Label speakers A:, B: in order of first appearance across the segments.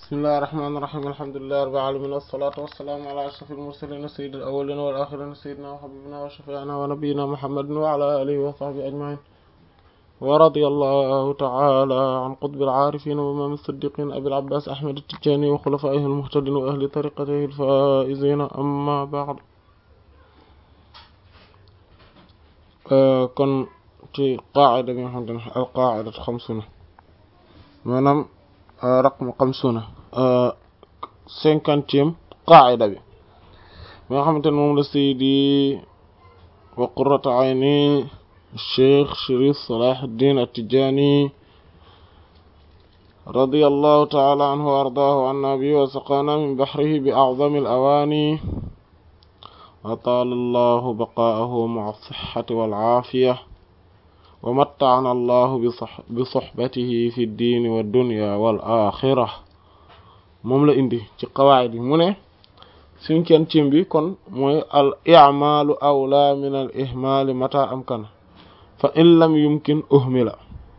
A: bismillahi rahmaani rahiim alhamdulillahi rabbil aalamiin wassalaatu wassalaamu alaa ashrafil mursaliin sayyidil awwaliina wal aaxiriina sayyidinaa wa habiibinaa wa shafii'inaa wa nabiyyinaa muhammadin wa alaa aalihi wa sahbihi ajma'iin wa radiyallahu ta'aalaa an qutbil aarifiin wa imaamil siddiqiin abil abbaas ahmad at-tijaani wa xulafaa'ihil muhtadiin wa ahli tariiqatihil faa'iziin ammaa ba'd kon ci qaacida bi nga xamante ne al qaacidatu xamsuuna maanaam raqmu xamsuuna cinquantième qaacida bi bi nga xamante ne moom la saydi wa qurratu ayni cheikh Cherif Salahuddin At-Tidjânî radiyallahu ta'ala anhu wa ardaahu anna bi wa saqaana min bahrihi bi a'zami al-awaani wa taala allahu baqaahu ma'a as-sihhati wal aafiya wa matta'ana allahu bi sohbatihi fi diini wa dunya wal axira moom la indi ci qawaayid yi mu ne cinquième bi kon mooy al i'maalu awlaa min al ihmaali mata amkana fa in lam yumkin uhmila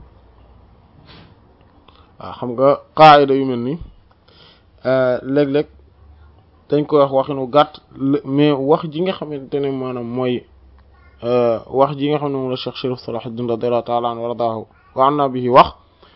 A: waaw xam nga qaayida yu mel ni léeg-léeg dañ koy wax waxinu gàtt mais wax ji nga xamante ne maanaam mooy wax ji nga xam ne moom la Cheikh Cherif Salahuddin radiyallahu ta'ala anhu wa ardaahu wa anna bihi wax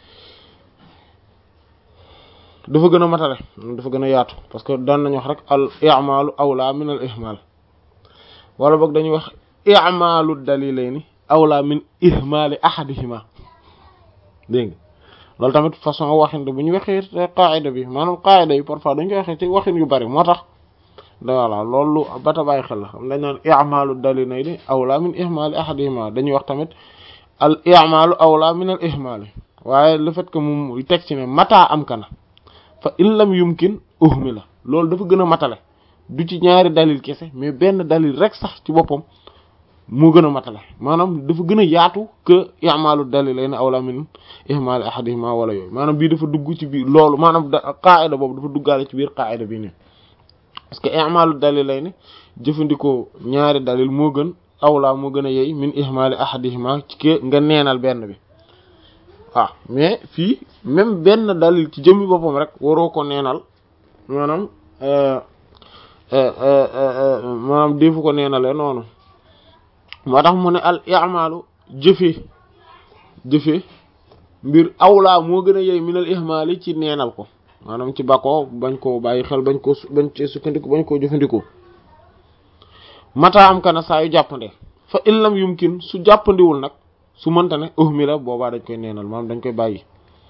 A: dafa gën a matale dafa gën a yaatu parce que daan nañu wax rek al i'maalu awla min al ihmal wala boog dañuy wax i'maalu dalilayni awla min ihmali ahadihima dégg nga loolu tamit façon waxin bu ñu waxee qaayida bi maanaam qaayida yi parfois dañ koy waxee ci waxin yu bari moo tax voilà loolu bata bàyyi xel la xam dañ naan i'maalu dalilayni awla min ihmali ahadihima dañuy wax tamit al i'maalu awla min al ihmali waaye le fait que moom teg ci ne mata am kana fa in lam yumkin uhmila loolu dafa gën a matale du ci ñaari dalil kese mais benn dalil rek sax ci boppam moo gën a matale maanaam dafa gën a yaatu que i'maalu dalilayni awla min ihmali ahadihima wala yooyu maanaam bii dafa dugg ci biir loolu maanaam da qaa'ida boobu dafa duggaale ci biir qaa'ida bi nii parce que i'maalu dalilayni jëfandikoo ñaari dalil moo gën awla moo gën a yey min ihmali ahadihima ci ke nga neenal benn bi waaw mais fii même benn dalil ci jëmmi boppam rek waroo ko neenal maanaam maanaam defu ko neenale noonu moo tax mu ne al i'malu jëfe jëfe mbir awlaa moo gën a yey minal ihmaali ci neenal ko maanaam ci bakoo bañ koo bàyyi xel bañ koo bañ cee sukkandiku bañ koo jëfandikoo mata am kana saa yu jàppande fa in lam yumkin su jàppandiwul nag su mënta ne uhmila boobaa dañ koy neenal maanaam dañ koy bàyyi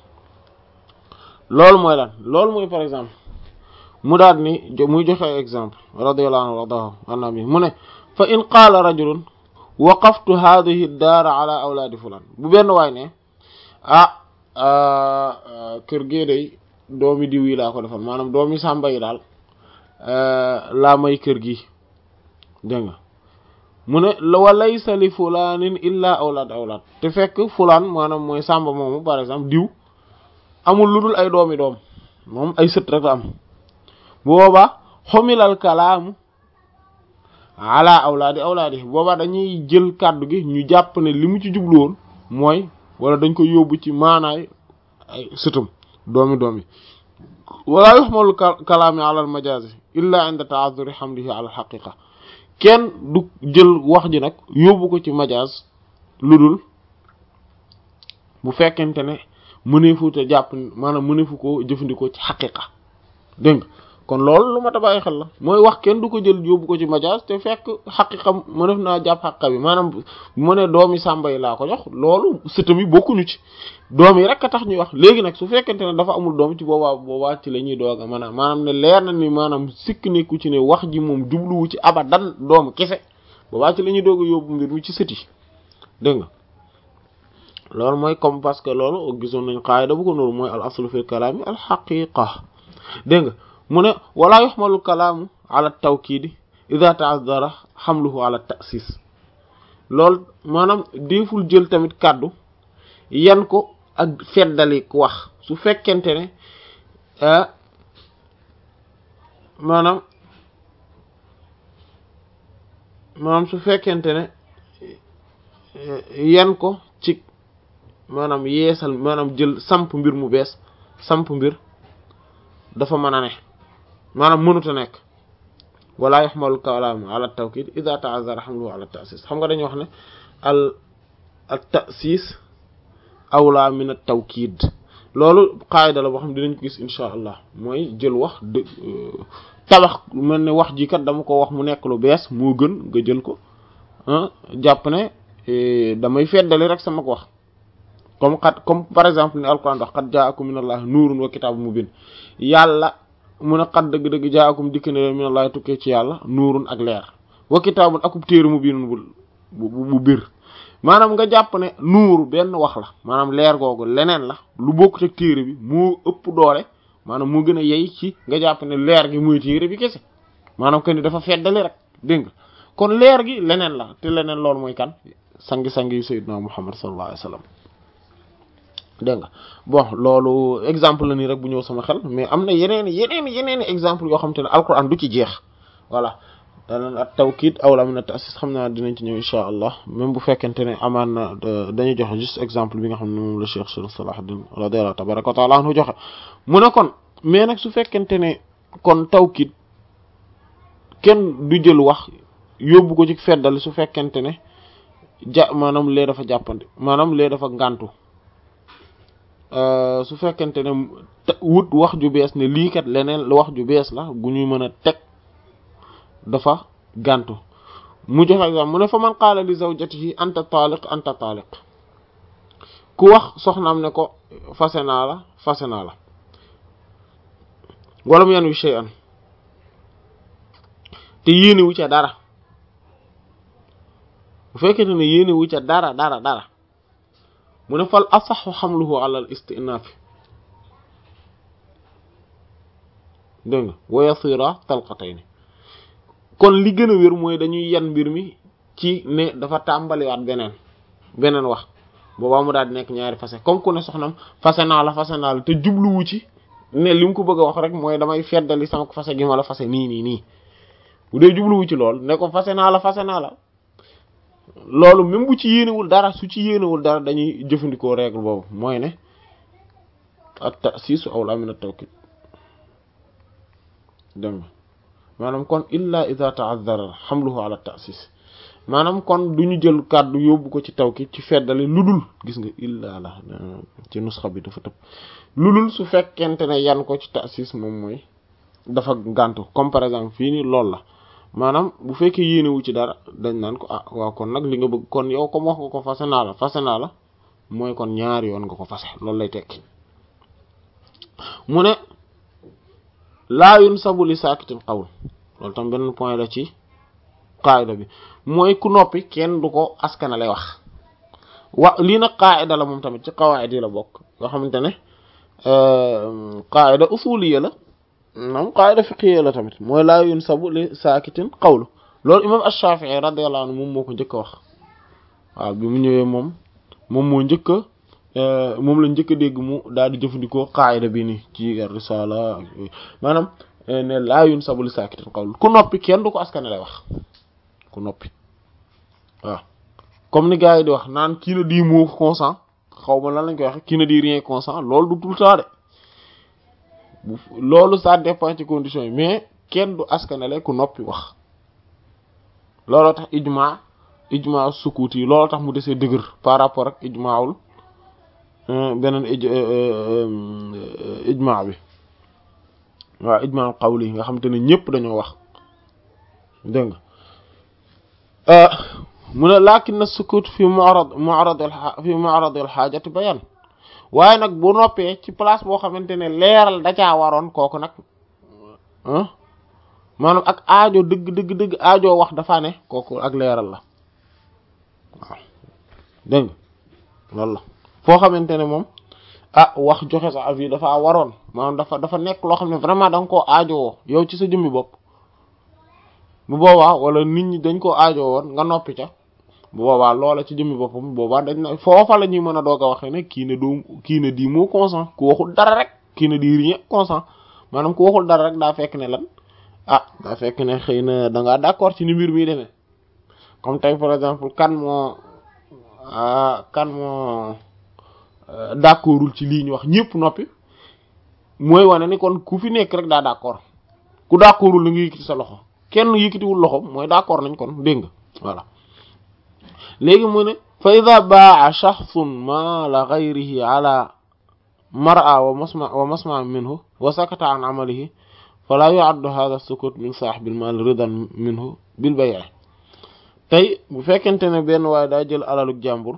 A: loolu mooy lan loolu mooy par exemple mu daal ni muy joxe exemple radiyallahu anhu wardahu anna bi mu ne fa in qaala rajulun waqaftu hadhihi daara ala awlaadi fulan bu benn waay ne ah kër gee day doomi diw yi laa ko defal maanaam doomi sàmba yi daal laa may kër gi dégg nga mu ne wa laysa li fulaanin illa awlaad awlaad te fekk fulaan maanaam mooy sàmba moomu par exemple diw amul lu dul ay doomi doom moom ay sët rek la am bu boobaa xomilal kalaamu ala awlaadi awlaadi boobaa dañuy jël kàddu gi ñu jàpp ne li mu ci jublu woon mooy wala dañ ko yóbbu ci maanaay ay sëtam doomi doomi wala yuxmalu kalaami ala al majaazi illa inda ta'azzuri hamlihi ala al haqiqa kenn du jël wax ji nag yóbbu ko ci majaaz lu dul bu fekkente ne mëneefu te jàpp maanaam mëneefu ko jëfandikoo ci xaqiqa dégg nga kon loolu lu ma ta bàyyi xel la mooy wax kenn du ko jël yóbbu ko ci majaaz te fekk xaqiqa mënef naa jàpp xaqiqa bi maanaam bu mu ne doomi sàmba yi laa ko jox loolu sëtam yi bokkuñu ci doom yi rek a tax ñuy wax léegi nag su fekkente ne dafa amul doom ci boobaa boobaa ci la ñuy doog a maanaam maanaam ne leer na ni maanaam sikk nekku ci ne wax ji moom jubluwu ci abadan doomu kese boobaa ci la ñuy doog a yóbbu mbir mi ci sët yi dégg nga loolu mooy comme parce que loolu gisoon nañ qaayida bu ko noonu mooy al aslu fil kalaami al xaqiqa dégg nga mu ne walaa yuxmalu kalaamu ala tawkiidi ida ta'azzara xamluhu ala ta'sis loolu maanaam déeful jël tamit kàddu yan ko ak feddali ku wax su fekkente ne maanaam maanaam su fekkente ne yan ko ci maanaam yeesal maanaam jël samp mbir mu bees samp mbir dafa mën a ne maanaam mënut a nekk wala yuhmalu kalaamu ala tawkid ida ta'azzara hamluhu ala ta'sis xam nga dañuy wax ne al al ta'sis awla min at tawkid loolu qaayida la boo xam dinañ ko gis insha allah mooy jël wax de tabax mel ne wax ji kat dama ko wax mu nekk lu bees moo gën nga jël ko jàpp ne damay feddali rek sama ko wax comme xat comme par exemple ni alquran wax qad ja'akum minallahi nuurun wa kitaabun mubiin yàlla mun a xat dëgg-dëgg ja'akum dikk ne leen minallahi tukkee ci yàlla nuurun ak leer wa kitaabun akub téere mubiinun bu bu bu bir maanaam nga jàpp ne nuur benn wax la maanaam leer googu leneen la lu bokkut ak téere bi moo ëpp doole maanaam moo gën a yey ci nga jàpp ne leer gi muy téere bi kese maanaam que ni dafa feddali rek dégg nga kon leer gi leneen la te leneen loolu mooy kan sangi-sangi yu sayyidina Muhammad sallallahu alayhi wasallam dégg nga bon loolu exemple la nii rek bu ñëw sama xel mais am na yeneen yeneen yeneen exemple yoo xam te ne alquran du ci jeex voilà danañ at tawkiid awla min at-ta'sis xam naa dinañ ci ñëw insha allah même bu fekkente ne amaan na dañuy joxe juste exemple bi nga xam ne moom la Cheikh Salahuddin radiyallahu tabaraka wa ta'ala anhu joxe mu ne kon mais nag su fekkente ne kon tawkiid kenn du jël wax yóbbu ko ci feddali su fekkente ne ja maanaam lee dafa jàppandi maanaam lee dafa ngàntu su fekkente ne wut wax ju bees ne lii kat leneen wax ju bees la gu ñuy mën a teg dafa gàntu mu joxe exemple mu ne fa man qaala li zawjatihi anta taaliq anta taaliq ku wax soxnaam ne ko fase naa la fase naa la wala mu yan wi shay'an te yéene wu ca dara bu fekkente ne yéene wu ca dara dara dara mu ne fal asaxu xamluhu ala al istinaaf dégg nga wa yasira talqatayni kon li gën a wér mooy dañuy yan mbir mi ci ne dafa tàmbaliwaat beneen beneen wax boobaa mu daal di nekk ñaari fase comme ku ne soxnam fase naa la fase naa la te jubluwu ci ne li mu ko bëgg a wax rek mooy damay feddali sama ko fase gi ma la fase nii nii nii bu dee jubluwu ci lool ne ko fase naa la fase naa la loolu même bu ci yéenewul dara su ci yéenewul dara dañuy jëfandikoo règle boobu mooy ne at ta'sisu awla min at-tawkid dégg nga maanaam kon illa idha ta'azzara hamluhu ala ta'sis maanaam kon du ñu jël kàddu yóbbu ko ci tawkid ci feddali lu dul gis nga illa la ci nusxa bi dafa tëb lu dul su fekkente ne yan ko ci ta'sis moom mooy dafa gàntu comme par exemple fii nii loolu la maanaam bu fekkee yéenewu ci dara dañ naan ko ah waaw kon nag li nga bëgg kon yow comme wax nga ko fase naa la fase naa la mooy kon ñaari yoon nga ko fase loolu lay tekki mu ne laa yunsabu li saakitin qawl loolu tam benn point la ci qaayida bi mooy ku noppi kenn du ko askanale wax wa lii nag qaayida la moom tamit ci qawaid yi la bokk yoo xamante ne qaayida usuliyya la moom qaayida fiqhiyya la tamit mooy laa yunsabu li saakitin qawlu loolu imam ash-Shafi'i radiyallahu anhu moom moo ko njëkk a wax waaw bi mu ñëwee moom moom moo njëkk a moom la njëkk a dégg mu daal di jëfandikoo qaayida bi nii ci risala maanaam ne laa yunsabu li saakitin qawlu ku noppi kenn du ko askane lay wax ku noppi waaw comme ni gars yi di wax naan kii na di mot consent xaw ma lan lañ koy wax kii na di rien consent loolu du tout le temps de loolu ça dépend ci conditions yi mais kenn du askanale ku noppi wax looloo tax ijma ijma sukut yi looloo tax mu desee dëgër par rapport ak ijmaawul beneen ijma bi waaw ijma qawli nga xam te ne ñëpp dañoo wax dégg nga mu ne lakin na sukut fi mu'rad mu'rad fi mu'rad al xaajati bayan waaye nag bu noppee ci place boo xamante ne leeral da caa waroon kooku nag maanaam ak aajo dëgg dëgg dëgg aajo wax dafa ne kooku ak leeral la waaw dégg nga loolu la foo xamante ne moom ah wax joxe sa avis dafa waroon maanaam dafa dafa nekk loo xam ne vraiment da nga koo aajowoo yow ci sa jëmmi bopp bu boobaa wala nit ñi dañ koo aajo woon nga noppi ca bu boobaa loola ci jëmmi boppam boobaa dañ na foofa la ñuy mën a doog a waxee ne kii ne doo kii ne di moo consent ku waxul dara rek kii ne di rien consent maanaam ku waxul dara rek daa fekk ne lan ah daa fekk ne xëy na da ngaa d'accord ci ni mbir mi demee comme tey par exemple kan moo kan moo d'accordul ci lii ñu wax ñëpp noppi mooy wane ni kon ku fi nekk rek daa d'accord ku d'accordul li nga yëkkati sa loxo kenn yëkkatiwul loxo mooy d'accord nañ kon dégg nga voilà léegi mu ne fa ida baa shaxsun maala gayrihi ala mar'a wa masma wa masma minhu wa sakata an amalihi fala yu'addu hadha sukut min sahibil mal ridan minhu bil bay' tey bu fekkente ne benn waaye daa jël alaluk jàmbur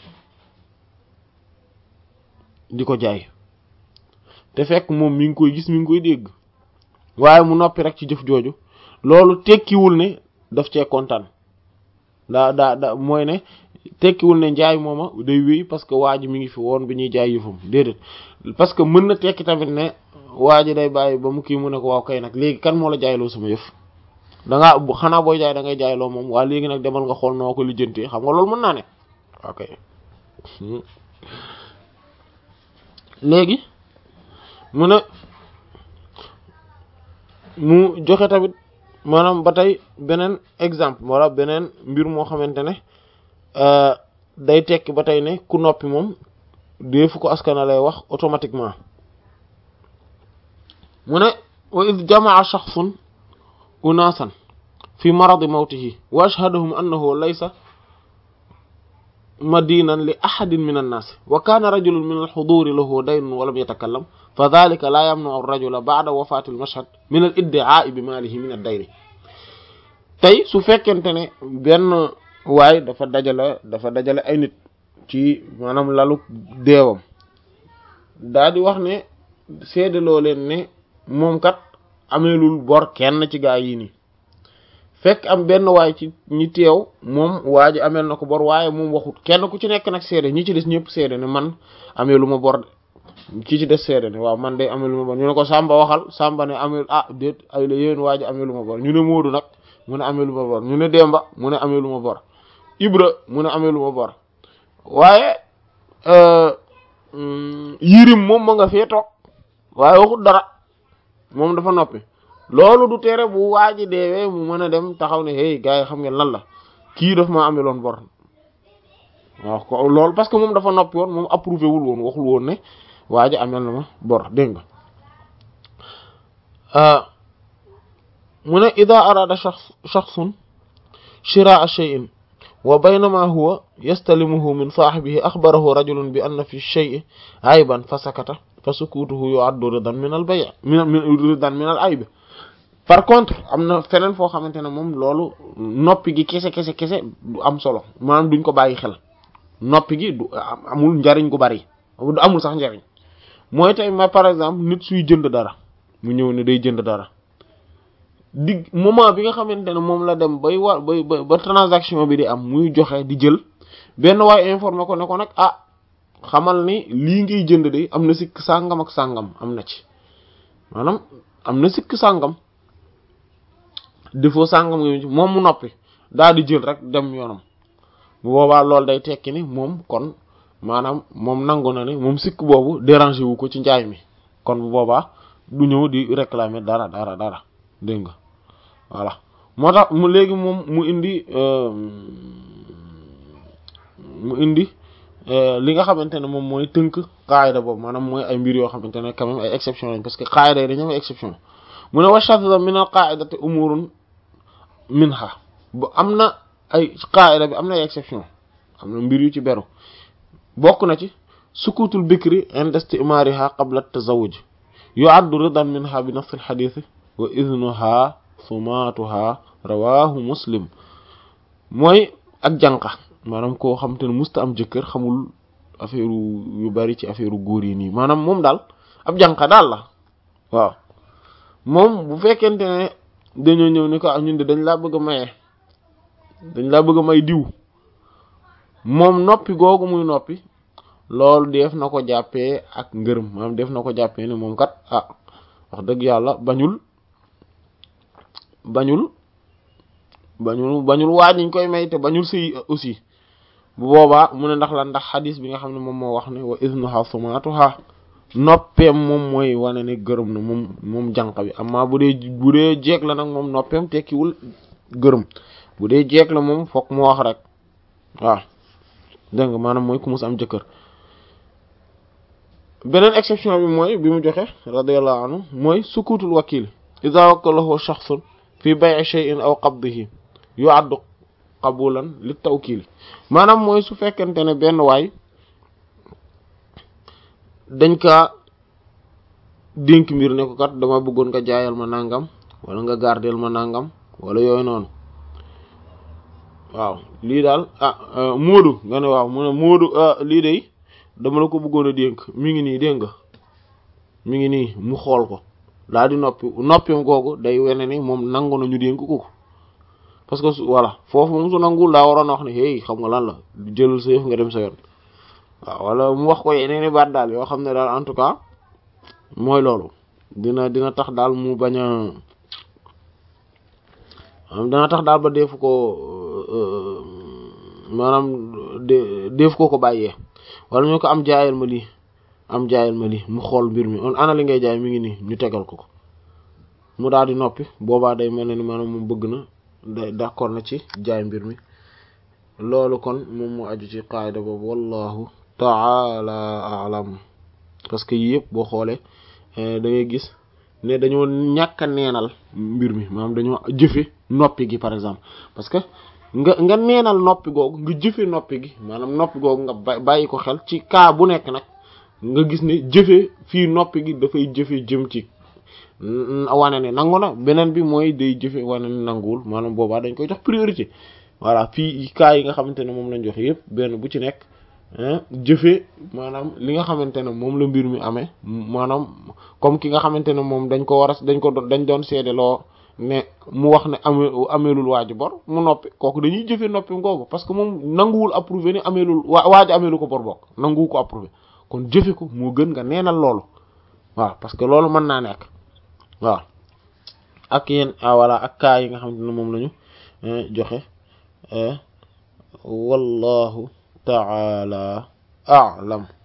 A: di ko jaay te fekk moom mi ngi koy gis mi ngi koy dégg waaye mu noppi rek ci jëf jooju loolu tekkiwul ne daf cee kontaan daa daa da mooy ne tekkiwul ne njaay mooma day wéy parce que waa ji mi ngi fi woon bi ñuy jaay yëfam déedéet parce que mën na tekki tamit ne waa ji day bàyyi ba mu kii mu ne ko waaw kay nag léegi kan moo la jaayloo sama yëf da ngaa xanaa booy jaay da ngay jaayloo moom waa léegi nag demal nga xool noo ko lijjantee xam nga loolu mën naa ne ok léegi mu ne mu joxe tamit maanaam ba tey beneen exemple wala beneen mbir moo xamante ne day tekki ba tey ne ku noppi moom deefu ko askana lay wax automatiquement mu ne wa id jamaa shaxsun unaasan fi maradi mawtihi wa ashhadahum annahu laysa madinan li ahadin min annaas wa kaana rajulun min alxuduri lahu daynun wa lam yatakallam fa dalika laa yamnau rajula ba'da wafaati almashhad min al iddi'aa'i bi maalihi min ad-dayni tey su fekkente ne benn waay dafa dajale dafa dajale ay nit ci maanaam lalu deewam daa di wax ne seedaloo leen ne moom kat ameelul bor kenn ci gaa yi nii fekk am benn waay ci ñi teew moom waa ji ameel na ko bor waaye moom waxut kenn ku ci nekk nag seede ñi ci des ñëpp seede ne man ameelu ma bor ki ci des seede ne waaw man de ameelu ma bor ñu ne ko Samba waxal Samba ne ameel ah déet ay la yéen waa ji ameelu ma bor ñu ne Moodu nag mu ne ameelu ma bor ñu ne Demba mu ne ameelu ma bor Ibra mu ne ameelu ma bor waaye Yirim moom ma nga fee toog waaye waxut dara moom dafa noppi loolu du tere bu waaji deewee mu mën a dem taxaw ne hey gars yi xam ngeen lan la kii daf maa ameloon bor waaw ko loolu parce que moom dafa noppi woon moom approuvé wul woon waxul woon ne waaji amel na ma bor dégg nga mu ne ida arada shakhs shakhsun shiraa shay'in wa baynama huwa yastalimuhu min saahibihi akhbarahu rajulun bi anna fi shay'i ayban fa sakata fa sukutuhu yu'addu ridan min al bay' min ridan min al ayb par contre am na feneen foo xamante ne moom loolu noppi gi kese kese kese du am solo maanaam duñ ko bàyyi xel noppi gi du amul njariñ gu bari du amul sax njariñ mooy tey ma par exemple nit suy jënd dara mu ñëw ne day jënd dara dig moment bi nga xamante ne moom la dem bay war bay ba transaction bi di am muy joxe di jël benn waay informé ko ne ko nag ah xamal ni lii ngay jënd de am na sikk sàngam ak sàngam am na ci maanaam am na sikk sàngam defoo sàngam nga moom mu noppi daal di jël rek dem yoonam bu boobaa loolu day tekki ni moom kon maanaam moom nangu na ni moom sikk boobu dérangé wu ko ci njaay mi kon bu boobaa du ñëw di réclamer dara dara dara dégg nga voilà moo tax mu léegi moom mu indi mu indi li nga xamante ne moom mooy tënk qaayda boobu maanaam mooy ay mbir yoo xamante ne quand même ay exception lañ parce que qaayda yi dañu am ay exception mu ne wa shadda min al qaa'idati umurun minha bu am na ay qaa'ida bi am na ay exception am na mbir yu ci beru bokk na ci sukutul bikri inda istimariha qabla tazawuj yu'addu ridan minha bi nafs al hadith wa idnuha sumatuha rawahu muslim mooy ak jànqa maanaam koo xam te ne musta am jëkkër xamul affaire yu bari ci affaire góor yi nii maanaam moom daal ab jànqa daal la waaw moom bu fekkente ne dañoo ñëw ni ko am ñun de dañ laa bëgg a maye dañ laa bëgg a may diw moom noppi googu muy noppi loolu def na ko jàppee ak ngërëm maanaam def na ko jàppee ne moom kat ah wax dëgg yàlla bañul bañul bañul bañul waaj ñu koy may te bañul sëy aussi bu boobaa mu ne ndax la ndax xadis bi nga xam ne moom moo wax ne wa iznuha sumatuha noppeem moom mooy wane ne gërëm na moom moom jànq bi amma bu dee bu dee jeeg la nag moom noppeem tekkiwul gërëm bu dee jeeg la moom fokk mu wax rek waaw dégg nga maanaam mooy ku mus am jëkkër beneen exception bi mooy bi mu joxe radiyallahu anhu mooy sukutul wakil idha wakalahu shakhsun fi bay'i shay'in aw qabdihi yu'addu qabulan li tawkil maanaam mooy su fekkente ne benn waay dañ kaa dénk mbir ne ko kat dama bëggoon nga jaayal ma nangam wala nga gardeel ma nangam wala yooyu noonu waaw lii daal ah Moodu nga ne waaw mu ne Moodu lii de dama la ko bëggoon a dénk mi ngi nii dégg nga mi ngi nii mu xool ko daal di noppi noppim googu day wene ni moom nangu na ñu dénk ko parce que voilà foofu moom su nangul daa waroon a wax ne hey xam nga lan la jëlal sa yëf nga dem sa yoon waaw wala mu wax ko yeneeni baat daal yoo xam ne daal en tout cas mooy loolu dina dina tax daal mu bañ a dina tax daal ba deefu ko maanaam deefu ko ko bàyyee wala ñu ko am jaayal ma lii am jaayal ma lii mu xool mbir mi on ana li ngay jaay mi ngi nii ñu tegal ko ko mu daal di noppi boobaa day mel ne ni maanaam moom bëgg na day d'accord na ci jaay mbir mi loolu kon moom moo aju ci qaayda boobu wallahu taala alam parce que yii yëpp boo xoolee da ngay gis ne dañoo ñàkk a neenal mbir mi maanaam dañoo jëfe noppi gi par exemple parce que nga nga neenal noppi googu nga jëfe noppi gi maanaam noppi googu nga bàyyi ko xel ci cas bu nekk nag nga gis ne jëfe fii noppi gi dafay jëfe jëm ci wane ne nangu na beneen bi mooy day jëfe wane ne nanguwul maanaam boobaa dañ koy jox priorité voilà fii cas yi nga xamante ne moom lañ joxe yëpp benn bu ci nekk jëfe maanaam li nga xamante ne moom la mbir mi amee maanaam comme ki nga xamante ne moom dañ ko war a dañ ko dañ doon seedeloo ne mu wax ne ame ameelul waaju bor mu noppi kooku dañuy jëfe noppi ngoogu parce que moom nanguwul approuvé ne ameelul waa waaju ameelu ko bor bokk nanguwu ko approuvé kon jëfe ko moo gën nga neenal loolu waaw parce que loolu mën naa nekk waaw ak yéen ah voilà ak kaa yi nga xamante ne moom lañu joxe wallahu ta'ala a'lam